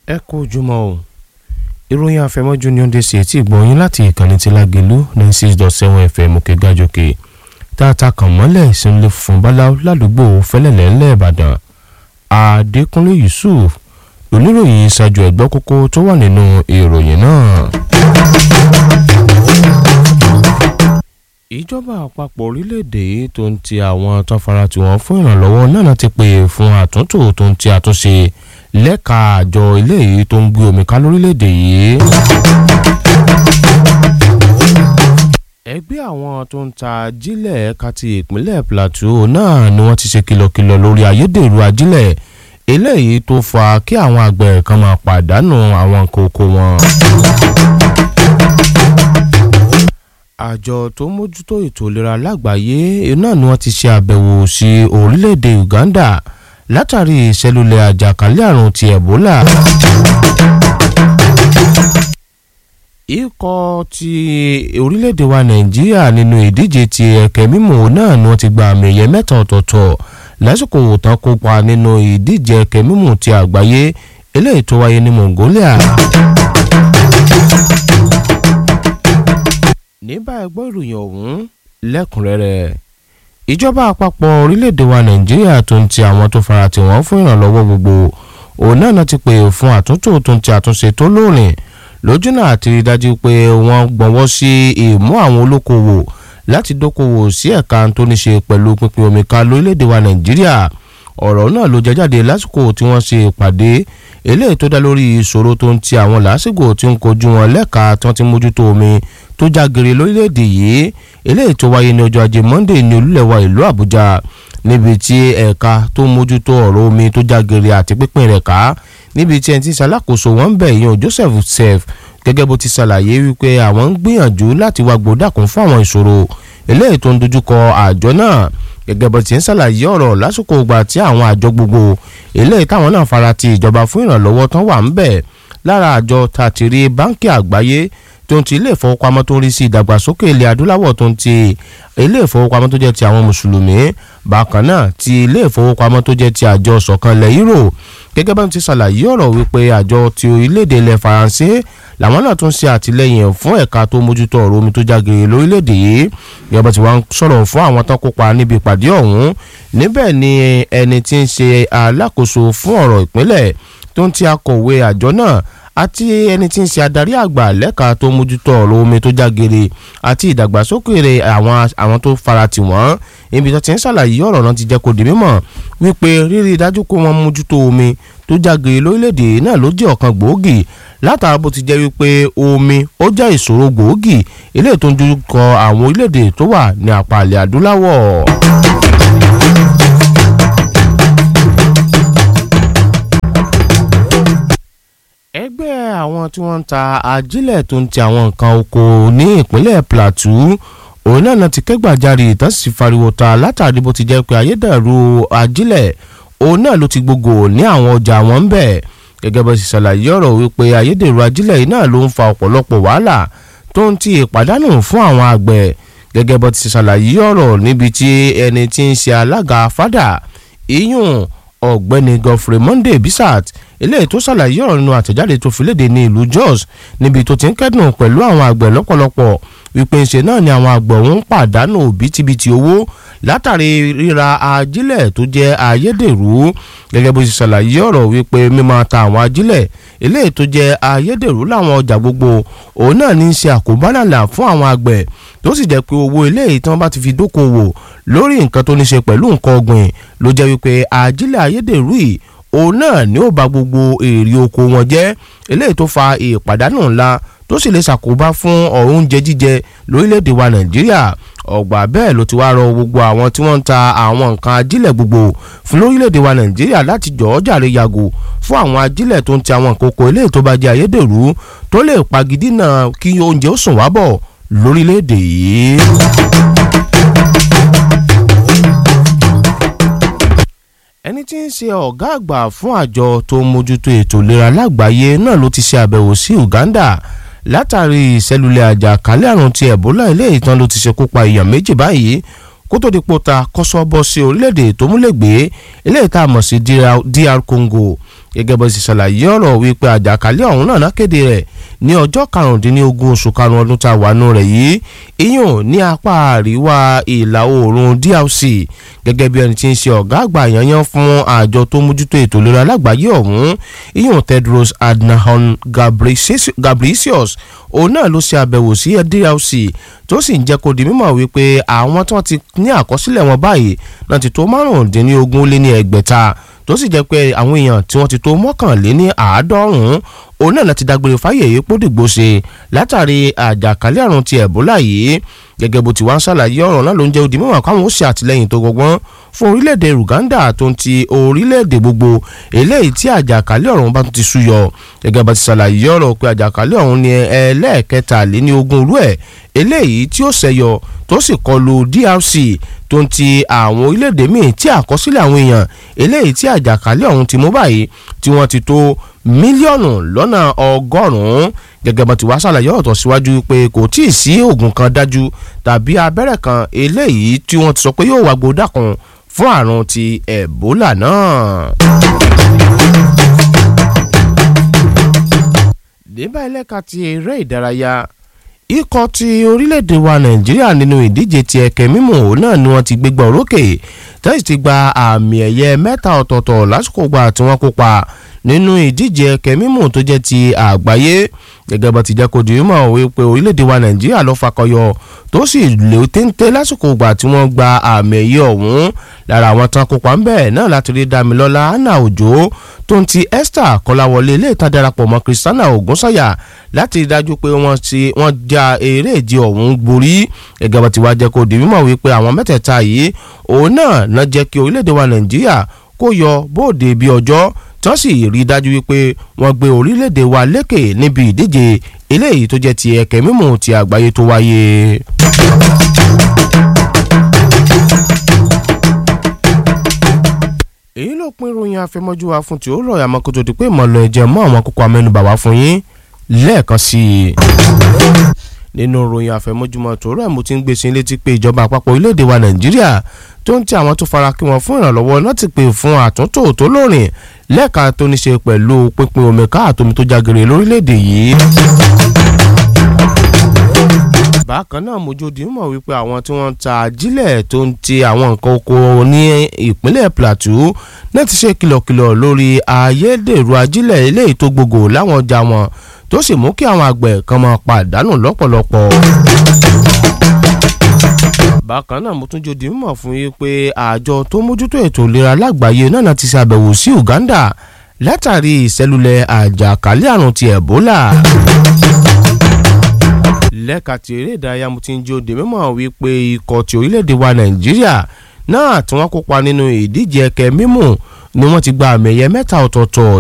ẹ kú ojúmọ́ o ìròyìn àfẹmọ́jú ni ó ń dé sí etí ìgbọ̀nyín láti ìkànnì ti Lágelú ní six dot seven fm òkè gàjòkè tààtà kàn mọ́lẹ̀ ìsinmi fún báláú ládùúgbò fẹ́lẹ́lẹ́ ńlẹ̀ Ìbàdàn Adékúnlé Yusuf oníròyìn ṣáájú ẹ̀gbọ́n kókó tó wà nínú ìròyìn náà. ìjọba àpapọ̀ orílẹ̀-èdè tó ń ti àwọn tó fara tí wọ́n fún ìrànlọ́wọ́ náà ti pè fún àtúntò tó ń ti àtúnṣe lẹ́ka àjọ ilé yìí tó ń gbé omi ká lórílẹ̀-èdè yìí. ẹgbẹ́ àwọn tó ń ta ajílẹ̀ ẹ̀ka ti ìpínlẹ̀ Plateau náà ni wọ́n ti ṣe kìlọ̀kìlọ̀ lórí ayédèrú ajílẹ̀ eléyìí tó fa kí àwọn àgbẹ̀ kan máa pàdánù àwọn nǹkan oko wọn àjọ tó mójútó ètò ìlera lágbàáyé náà ni wọ́n ti ṣe àbẹ̀wò sí orílẹ̀-èdè Uganda látàrí ìṣẹ̀lúlẹ̀ àjàkálẹ̀ àrùn ti Ebola. ikọ̀ ti orílẹ̀-èdè wa Nàìjíríà nínú ìdíje ti ẹ̀kẹ́ mímọ́ náà ni wọ́n ti gba àmì ẹ̀yẹ mẹ́ta ọ̀tọ̀ọ̀tọ̀ lásìkò tán kópa nínú ìdíje ẹ̀kẹ́ mímọ́ ti àgbáyé eléyìí tó wáyé ní Mongolia. ní báyìí gbọ́ ìròyìn ọ̀hún lẹ́kùnrẹ́rẹ́ ìjọba àpapọ̀ orílẹ̀-èdè wa nàìjíríà tó ń ti àwọn tó fara tì wọ́n fún ìrànlọ́wọ́ gbogbo òun náà ti pè fún àtúntò tó ń ti àtúnṣe tó lóòrìn lójúnà àti rí dájú pé wọ́n gbọ́nwọ́ sí ìmú àwọn olókoòwò láti dókòwò sí ẹ̀ka tó ní ṣe pẹ̀lú pínpín omi ká lórílẹ̀-èdè wa nàìjíríà ọ̀rọ̀ náà ló jẹ́ jáde lásìkò tí wọ́n ṣe ìpàdé eléyìí tó dá lórí ìṣòro tó ń ti àwọn làásìgbò tí ń kojú wọn lẹ́ka tí wọ́n ti mójútó omi tó jágere lórílẹ̀‐èdè yìí eléyìí tó wáyé ní ọjọ́ ajé Monday ní olúlẹ̀wà ìlú Àbújá níbi tí ẹ̀ka tó mójútó ọ̀rọ̀ omi tó jágere àti pípín rẹ̀ ká níbi tí ẹni tí ṣalákòóso wọn ń bẹ̀ yan Joseph Sef gẹ́gẹ́ bó ti ṣàlàyé wípé àwọn ń gbìyànjú láti wá gbódàkún fún àwọn ìṣòro eléyìí tó ń dojúkọ àjọ náà gẹ́gẹ́ bó ti ń ṣàlàyé ọ̀rọ̀ lásìkò ìgbà tí àwọn àjọ gbogbo eléyìí táwọn náà fara ti ìjọba fún ìrànlọ́wọ́ tán wà ń bẹ̀ lára àjọ tàtírí báńkì àgbáyé tó ń ti ilé ìfowópamọ́ tó ń rí sí ìdàgbàsókè ilẹ̀ adúláwọ̀ tó ń ti ilé ìfowópamọ́ tó jẹ́ ti àwọn mùsùlùmí bákan náà ti ilé ìfowópamọ́ tó jẹ́ ti àjọ ṣọ̀kan ilẹ̀ Euro gẹ́gẹ́ bá ti ṣàlàyé ọ̀rọ̀ wípé àjọ ti orílẹ̀-èdè ilẹ̀ Faransé làwọn náà tún ṣe àtìlẹ́yìn fún ẹ̀ka tó mójútó ọ̀rọ̀ omi tó jágere lórílẹ̀‐èdè yìí ìjọba tí wọ́n sọ̀rọ̀ fún àwọn tó kópa níbi ìpàdé ọ̀hún níbẹ̀ ni ẹni tí ń ṣe alákòóso fún ọ̀rọ̀ ìpínlẹ̀ tó ń ti akọ̀wé àjọ náà àti ẹni tí ń ṣe adarí àgbà lẹ́ka tó mójútó ọ̀rọ̀ omi tó jágere àti ìdàgbàsókè àwọn àwọn tó farati wọ́n ibi tó ti ń ṣàlàyé ọ̀rọ̀ náà ti jẹ́ kó di mímọ̀ wípé rírí dájú pé wọ́n mójútó omi tó jágere lórílẹ̀‐èdè náà ló jẹ́ ọ̀kan gbòógì látara bó ti jẹ́ wípé omi ó jẹ́ ìṣòro gbòógì eléyìí tó ń dojú kọ àwọn orílẹ̀‐èdè tó wà ní apá ilẹ̀ adúláwọ̀. ẹgbẹ́ àwọn tí wọ́n ń ta ajílẹ̀ tó ń ti àwọn nǹkan oko ní ìpínlẹ̀ Plateau òun náà náà ti kẹ́gbàjarè ìtàn sì fariwo ta látàrí bó ti jẹ́ pé ayédèrú ajílẹ̀ òun náà ló ti gbogbo ní àwọn ọjà wọn ń bẹ̀ gẹ́gẹ́ bó ti ṣàlàyé ọ̀rọ̀ wípé ayédèrú ajílẹ̀ yìí náà ló ń fa ọ̀pọ̀lọpọ̀ wàhálà tó ń ti ìpàdánù fún àwọn àgbẹ̀ gẹ́gẹ́ bó ti ṣàlàyé ọ̀rọ̀ níbi tí ẹni tí ń ṣe alága fada iyún ọ̀gbẹ́ni Godfrey Monday Bisat eléyìí tó ṣàlàyé ọ̀rọ̀ nínú àtẹ̀jáde tó fi léde ní ìlú Jos níbi tó ti ń kẹ́dùn pẹ̀lú àwọn àgbẹ̀ lọ́pọ̀lọpọ̀ wípé ńṣe náà ni àwọn àgbẹ̀ ọ̀hún pàdánù bítíbitì owó látàrí ríra ajílẹ̀ tó jẹ́ ayédèrú gẹ́gẹ́ bó ṣe ṣàlàyé ọ̀rọ̀ wípé mímọ́ ta àwọn ajílẹ̀ eléyìí tó jẹ́ ayédèrú láwọn ọjà gbogbo òun náà ní í ṣe àkóbánàlà fún àwọn àgbẹ̀ tó sì jẹ́ pé owó eléyìí tí wọ́n bá ti fi dókòwò lórí nǹkan tó ní ṣe pẹ̀lú nǹkan ọ̀gbìn ló jẹ́ wípé ajílẹ̀ ayédèrú yìí òun náà ni ó bà gbogbo èrè oko wọn jẹ́ eléyìí tó fa ìpàdánù ńlá tó sì lè ṣàkóbá fún ọ̀rọ̀ oúnjẹ jíjẹ lórílẹ̀‐èdè wa nàìjíríà ọ̀gbà bẹ́ẹ̀ ló ti wá rọ gbogbo àwọn tí wọ́n ń ta àwọn nǹkan ajílẹ̀ gbogbo fún lórílẹ̀‐èdè wa nàìjíríà láti jọ̀ọ́ jàre yàgò fún àwọn ajílẹ̀ tó ń ti àwọn kókó eléyìí tó bá jẹ́ ayédèrú tó lè pagidínà kí oúnjẹ ó sùn wá bọ̀ lórílẹ̀‐èdè yìí. ẹni tí ń ṣe ọ̀gá àgbà fún àjọ tó ń mójútó ètò ìlera lágbàáyé náà ló ti ṣe àbẹ̀wò sí Uganda látàrí ìṣẹ̀lúlẹ̀ àjàkálẹ̀ àrùn ti Ebola ilé ìtàn ló ti ṣekú pa èèyàn méjì báyìí kó tó di pòta kọ́sọ́ bọ́ sí orílẹ̀-èdè tó múlẹ̀gbé ilé ìta mọ̀ sí DR Congo gẹ́gẹ́ bó ṣe ṣàlàyé ọ̀rọ̀ wípé àjàkálẹ̀ ọ̀hún náà kéde rẹ̀ ní ọjọ́ karùndínlógún oṣù karùn-ún ọdún tá a wà nù rẹ̀ yìí iyùn ní apá àríwá ìlà oòrùn DRC gẹ́gẹ́ bí ẹni tí ń ṣe ọ̀gá àgbà yanyan fún àjọ tó mójútó ètò ìlera lágbàáyé ọ̀hún iyùn Tedros Adhanom Ghebreyesus òun náà ló ṣe àbẹ̀wò sí DRC tó sì ń jẹ́ kó di mímọ̀ wípé àwọn tí wọ́n ti ní àkọsílẹ̀ wọn báyìí náà ti tó márùndínlógún ó lé ní ẹgbẹ̀ta tó sì jẹ́ pé àwọn èèyàn tí wọ́n ti tó mọ́kànléní àádọ́rùn-ún òun náà láti dágbére fáyè yìí pódìgbò ṣe látàrí àjàkálẹ̀ àrùn ti ẹ̀bólà yìí gẹ́gẹ́ bó ti wá ń ṣàlàyé ọ̀rọ̀ náà ló ń jẹ́ odi mímọ̀ káwọn ó ṣe àtìlẹ́yìn tó gbọgbọ́n fún orílẹ̀-èdè Uganda tó ń ti orílẹ̀-èdè gbogbo eléyìí tí àjàkálẹ̀ ọ̀run bá tún ti súyọ gẹ́gẹ́ bá ti ṣàlàyé ọ̀rọ̀ pé àjàkálẹ̀ ọ̀run ni ẹlẹ́ẹ̀kẹtàléní ogún rú ẹ̀ eléyìí tí ó ṣẹyọ tó sì kọlu DRC tó ń ti àwọn orílẹ̀-èdè míì tí àkọsílẹ̀ àwọn èèyàn eléyìí tí àjàkálẹ̀ ọ̀hún ti mú báyìí tí wọ́n ti tó mílíọ̀nù lọ́nà ọgọ́rùn-ún gẹ́gẹ́ bá ti wá ṣàlàyé ọ̀tọ̀ síwájú pé kò tí ì sí oògùn kan dájú tàbí abẹ́rẹ́ kan eléyìí tí wọ́n ti sọ pé yóò wá gbódà kan fún àrùn ti Ebola náà. débà ẹlẹ́ka ti eré ìdárayá ikọ̀ ti orílẹ̀-èdè wa nàìjíríà nínú ìdíje ti ẹ̀kẹ́ mímú òun náà ni wọ́n ti gbégbá orókè tẹ́sí ti gba àmì ẹ̀yẹ mẹ́ta ọ̀tọ̀ọ̀tọ̀ lásìkò gbà tí wọ́n kópa nínú ìdíje ẹ̀kẹ́ mímú tó jẹ́ ti àgbáyé gẹ́gẹ́ bá ti jẹ́ kó di mímọ̀ wípé orílẹ̀-èdè wa nàìjíríà ló fakọyọ tó sì lè téńté lásìkò gbà tí wọ́n gba àmì ẹ̀yẹ ọ̀hún lára àwọn tán kópa ń bẹ̀ náà láti rí damilọ́lá anna òjò tó ń ti esther kọ́láwọlé ilé ìta darapọ̀ mọ́ christiana ògúnsáyà láti rí dájú pé wọ́n ti wọ́n já eré ìje ọ̀hún gborí gẹ́gẹ́ bá ti wá jẹ́ kó di mímọ̀ wípé àwọn mẹ́tẹ̀ẹ̀ta yìí òun náà ná jẹ́ kí orílẹ̀-èdè wa nàìjíríà kó yọ bóde bí ọjọ́ tí wọ́n sì rí i dájú wípé wọ́n gbé orílẹ̀-èdè wa lékè níbi ìdíje eléyìí tó jẹ́ ti ẹ̀kẹ́ mímú ti àgbáyé tó wáyé. èyí ló pín ìròyìn àfẹmọ́jú wa fún tí ó rọ̀ àmọ́ kó tó di pé ìmọ̀lẹ̀ ẹ̀jẹ̀ mọ́ àwọn kókó amẹ́nubà wá fún yín lẹ́ẹ̀kan sí i nínú ìròyìn àfẹmọ́júmọ́ tó rẹ̀ mo ti ń gbé sí létí pé ìjọba àpapọ̀ orílẹ̀-èdè wa nàìjíríà tó ń ti àwọn tó fara kí wọn fún ìrànlọ́wọ́ náà ti pè fún àtúntò tó lóòrìn lẹ́ẹ̀ka tó ní ṣe pẹ̀lú pínpín omi káàtómi tó jágere lórílẹ̀-èdè yìí. bákan náà mojòdì mọ̀ wípé àwọn tí wọ́n ń ta ajílẹ̀ tó ń ti àwọn nǹkan oko ní ìpínlẹ̀ plateau náà ti ṣe kìlọ̀kìlọ̀ lórí ayédèrú ajílẹ̀ eléyìí tó gbogbo láwọn ọjà wọn tó sì mú kí àwọn àgbẹ̀ kan máa pàdánù lọ́pọ̀lọpọ̀ bákan náà mo tún jòdì mímọ̀ fún yín pé àjọ tó mójútó ètò ìlera lágbàáyé náà ti ṣàbẹ̀wò sí Uganda látàrí ìṣẹ́lulẹ̀ àjàkálẹ̀ àrùn ti Ebola. lẹ́ka ti eré ìdárayá mo ti ń jòdì mímọ̀ wípé ikọ̀ ti orílẹ̀-èdè wa Nàìjíríà náà tí wọ́n kópa nínú ìdíje ẹ̀kẹ́ mímù ni wọ́n ti gba àmì ẹ̀yẹ mẹ́ta ọ̀tọ̀ọ̀tọ̀